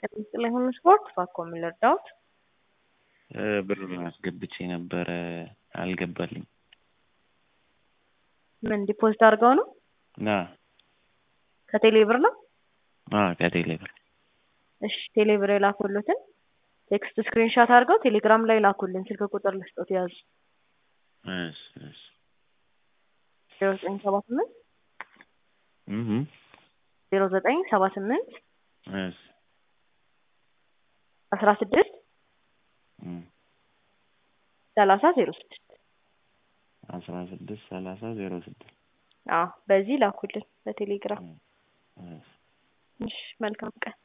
ጤና ይሁን ስፖርት ባኮ ምን ልርዳዎት? ብር አስገብቼ ነበረ አልገባልኝ። ምን ዲፖዚት አድርገው ነው? ና ከቴሌ ብር ነው? ከቴሌ ብር እሺ ቴሌ ብር የላኩልትን ቴክስት ስክሪንሻት አድርገው ቴሌግራም ላይ ላኩልን። ስልክ ቁጥር ልስጦት ያዙ። እሺ እሺ ዜሮ ዘጠኝ ሰባ ስምንት እህ ዜሮ ዘጠኝ ሰባ ስምንት እሺ አስራ ስድስት እም ሰላሳ ዜሮ ስድስት አስራ ስድስት ሰላሳ ዜሮ ስድስት አዎ በዚህ ላኩልን በቴሌግራም። እሺ እሺ መልካም ቀን